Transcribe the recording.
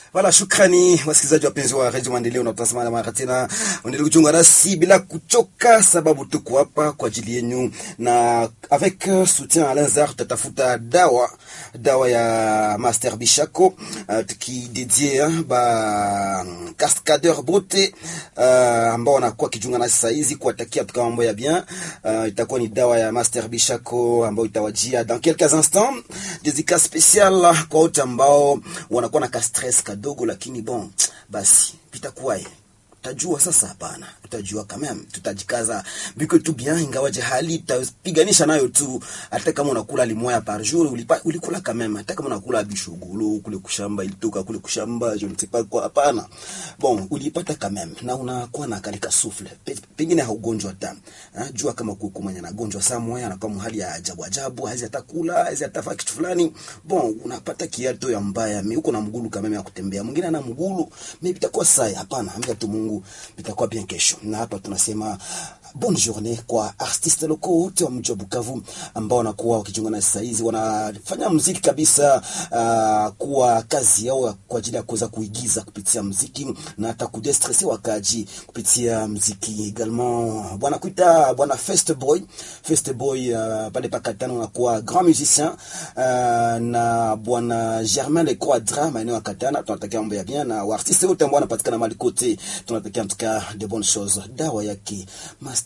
Wala shukrani wasikilizaji wapenzi wa Radio Maendeleo na utazama mara tena, endelee kujiunga nasi bila kuchoka, sababu tuko hapa kwa ajili yenu, na avec soutien à Lazare tutatafuta dawa dawa ya Master Bishako uh, tukidedie ba cascadeur beauté uh, ambao wanakuwa kijiunga nasi saa hizi kuwatakia tuka mambo ya bien uh, itakuwa ni dawa ya Master Bishako ambayo itawajia dans quelques instants, dédicace spéciale kwa wote ambao wanakuwa na ka stress kadogo, lakini bon basi pitakuwaye utajua sasa. Hapana, utajua kama tutajikaza biko tu bien, ingawaje hali tutapiganisha nayo tu. Hata kama unakula limoya par jour ulipa, ulikula kama hata kama unakula bishugulu kule kushamba ilitoka kule kushamba je ne sais pas quoi, hapana bon, ulipata kama na unakuwa na kalika souffle pengine haugonjwa hata jua kama kuku mwenye anagonjwa saa moja anakuwa hali ya ajabu ajabu, haizi atakula haizi atafaa kitu fulani bon, unapata kiato ya mbaya, mimi uko na mgulu kama ya kutembea, mwingine ana mgulu mimi itakuwa sai. Hapana, ambia tu Mungu itakuwa bien kesho. Na hapa tunasema bonne journée kwa artiste loko wote wa mji wa Bukavu ambao wanakuwa wakijiunga na saa hizi wanafanya muziki kabisa, uh, kuwa kazi yao kwa ajili ya kuweza kuigiza kupitia muziki na hata kudestresser wakaji kupitia muziki également. Bwana kuita bwana First Boy, First Boy uh, pale pakatano anakuwa grand musicien uh, na bwana Germain Le Quadra maeneo ya Katana, tunatakia mambo ya bien na artiste wote ambao wanapatikana mali kote, tunatakia mtuka de bonnes choses. Dawa yake